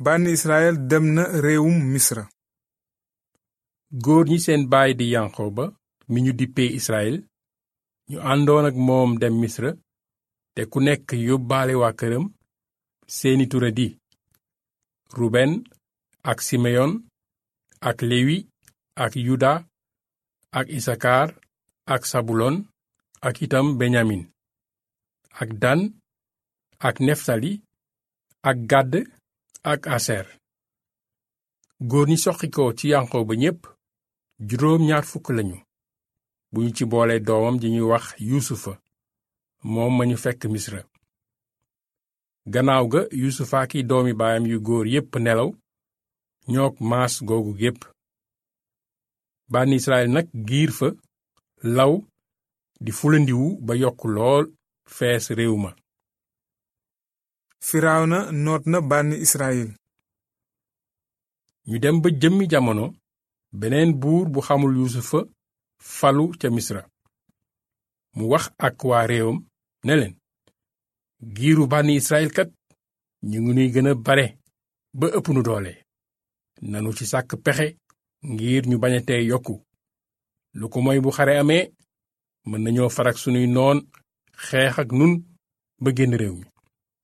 bànni israel dem na réewum misra góor ñi seen baay di yanqooba mi ñu dippee israel ñu àndoon ak moom dem misra te ku nekk yóbbaale waa këram seeni tura di ruben ak simeyon ak lewi ak yuda ak isakar ak sabulon ak itam benyamin ak dan ak neftali ak gàdd ak aser góor ñi soqikoo ci yanqooba ñépp juróom ñaar fukk lañu bu ñu ci boole doomam ji ñuy wax yuusufa moom ma ñu fekk misra gannaaw ga yuusufa ki doomi baayam yu góor yépp nelaw ñook maas googu gépp bànni israel nag giir fa law di fulandiwu ba yokk lool fees réew ma firawna noot na bànni israel ñu dem ba jëmmi jamono beneen buur bu xamul yuusufa falu ca misra mu wax ak waa réewam ne leen giiru bànni israel kat ñu ngi nuy gën a bare ba ëpp nu doole nanu ci sàkk pexe ngir ñu bañatee yokku lu ko moy bu xare amee mën nañoo farak sunuy noon xeex ak nun ba génn réew mi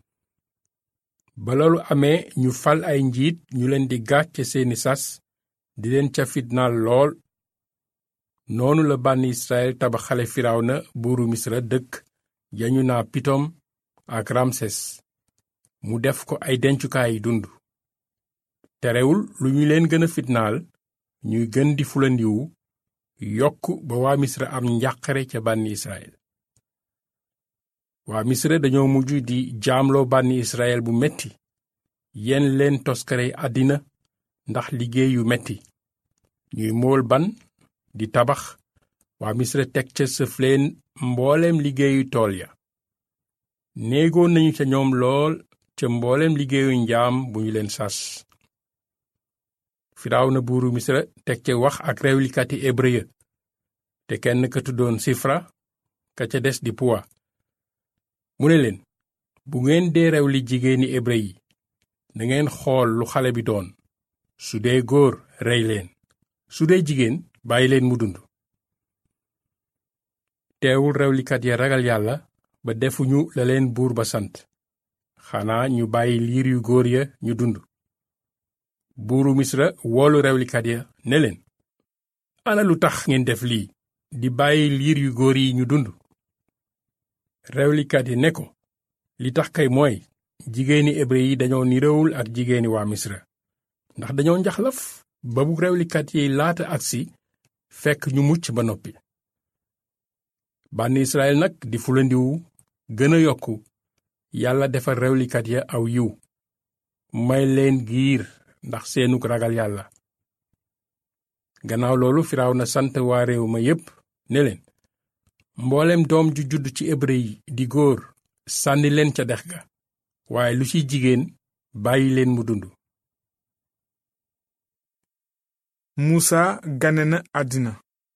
ba loolu amee ñu fal ay njiit ñu leen di gàcce seeni sas di leen ca fitnaal lool noonu la bànni israel tabaxale firawna buuru misra dëkk yañu naa pitom ak ramses mu def ko ay dencukaay yi dund terewul lu ñu leen gën a fitnaal ñuy gën di fulandiwu yokk ba waa misra am njàqare ca bànni israel waa misra dañoo mujj di jaamloo bànni israel bu metti yenn leen toskare àddina ndax liggéey yu metti ñuy mool ban di tabax waa misra teg ca sëf leen mbooleem liggéeyu tool ya néegoon nañu ca ñoom lool ca mbooleem liggéeyu njaam bu ñu leen sas firawna buuru misra teg ca wax ak rewlikati hébreu ya te kenn ka tuddoon sifra ka ca des di puwa mu ne leen bu ngeen dee rew li jigéeni hébreu yi na ngeen xool lu xale bi doon su dee góor rey leen su dee jigéen bàyyi leen mu dund teewul rewlikat ya ragal yàlla ba defuñu la leen buur ba sant xanaa ñu bàyyi liir yu góor ya ñu dund buuru misra woolu rewlikat ya ne leen ana lu tax ngeen def lii di bàyyi liir yu góor yi ñu dund rewlikat yi ne ko li tax kay mooy jigéeni hébreu yi dañoo niroowul ak jigéeni waa misra ndax dañoo njaxlaf ba bu rewlikat yi laata agsi fekk ñu mucc ba noppi bànni israel nag di fulandiwu gën a yokku yàlla defal rewlikat ya aw yiw may leen giir ndax seenug ragal yàlla gannaaw loolu firaaw na sant waa réew ma yépp ne leen mboolem doom ju judd ci hébreu yi di góor sànni leen ca dex ga waaye lu ci jigéen bàyyi leen mu dund muusa gane na àddina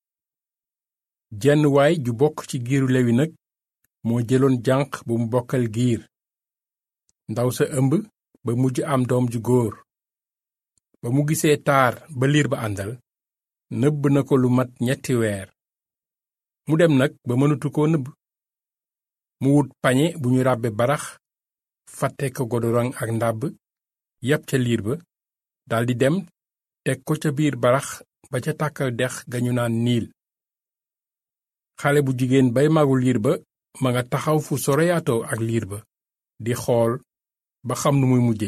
jenn waay ju bokk ci giiru lewi nag moo jëloon janq bu mu bokkal giir ndaw sa ëmb ba mujj am doom ju góor ba mu gisee taar ba liir ba àndal nëbb na ko lu mat ñetti weer mu dem nag ba mënatu koo nëbb mu wut pañe bu ñu ràbbe barax fàtte ko godorong ak ndàbb yàpp ca liir ba daldi dem teg ko ca biir barax ba ca tàkkal dex ga ñu naan niil xale bu jigéen bay magu liir ba ma nga taxaw fu soroyaatoo ak liir ba di xool ba xam nu muy mujje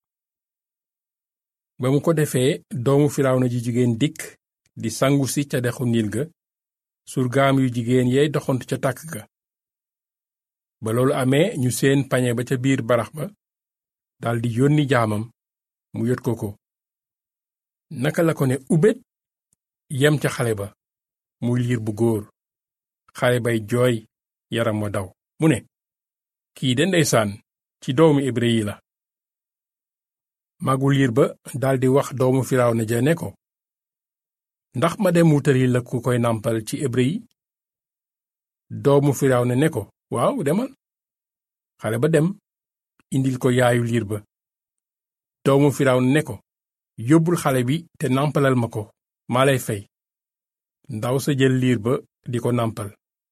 ba mu ko defee doomu firawna ji jigéen dikk di sangu si ca dexu niil ga surgaam yu jigéen yey doxantu ca tàkk ga ba loolu amee ñu seen pañe ba ca biir barax ba daldi yónni jaamam mu yot ko ko naka la ko ne ubét yem ca xale ba muy liir bu góor xale bay jooy yaram wa daw mu ne kii de ndeysaan ci doomu hébreu yi la magu liir ba daldi wax doomu firawna ja ne ko ndax ma dem wutali la ku koy nàmpal ci hébreu yi doomu firawna ne ko waaw demal xale ba dem indil ko yaayu liir ba doomu firawna ne ko yóbbul xale bi te nàmpalal ma ko maa lay fay ndaw sa jël liir ba di ko nàmpal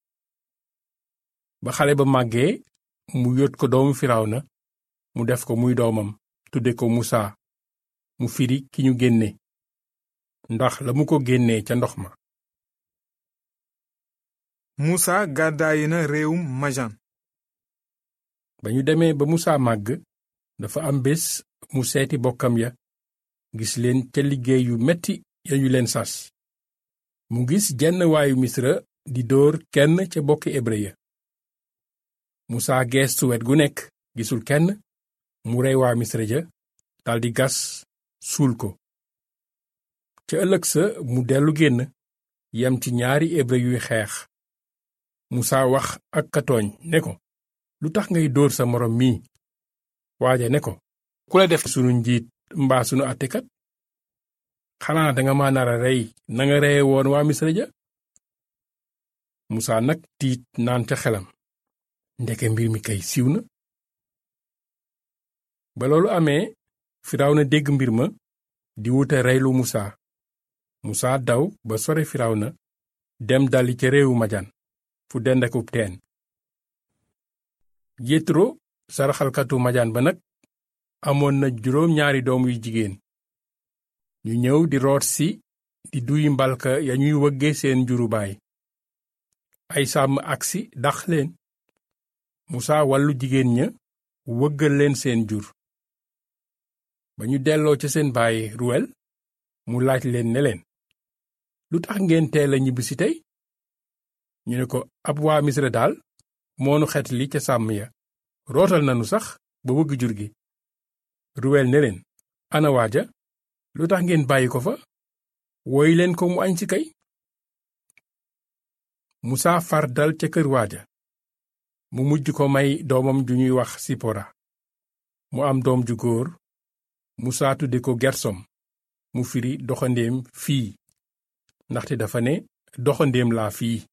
ba xale ba màggee mu yót ko doomu firawna mu def ko muy doomam tudde ko musaa mu firi ki ñu génne ndax la mu ko génnee ca ndox ma musa gàddaayi na réewum majan ba ñu demee ba musaa màgg dafa am bés mu seeti bokkam ya gis leen ca liggéey yu metti ya ñu leen sas mu gis jenn waayu misra di dóor kenn ca bokki hébrë ya musaa geestu wet gu nekk gisul kenn mu rey waa misra ja daldi gas suul ko ca ëllëg sa mu dellu génn yem ci ñaari hébrë yuy xeex musaa wax ak katooñ ne ko lu tax ngay dóor sa moroom mii waaja ne ko ku la def sunu njiit mbaa sunu àttekat xanaa danga ma nara rey nanga reye woon waa misra ja musaa nag tiit naan ca xelam ndeke mbir mi kay siiw na ba loolu amee firawna dégg mbir ma di wuta reylu musaa musaa daw ba sore firawna dem dali ca réewu majan fu dendakub teen yétro saraxalkatu majaan ba nag amoon na juróom ñaari doom yu jigéen ñu ñëw di root si di duy mbalka ya ñuy wëgge seen njuru baay ay sàmm agsi dax leen musaa wàllu jigéen ña wëggal leen seen jur ba ñu delloo ca seen baay ruwel mu laaj leen ne leen lu tax ngeen teel a ñibbisi tey ñu ne ko ab waa misra daal moonu xet li ca sàmm ya rootal nanu sax ba wëgg jur gi ruwel ne leen ana waaja lu tax ngeen bàyyi ko fa woy leen ko mu añ si kay musaa far dal ca kër waaja mu mujj ko may doomam ju ñuy wax sipora mu am doom ju góor musaa tudde ko gersom mu firi doxandéem fii ndaxte dafa ne doxandéem laa fii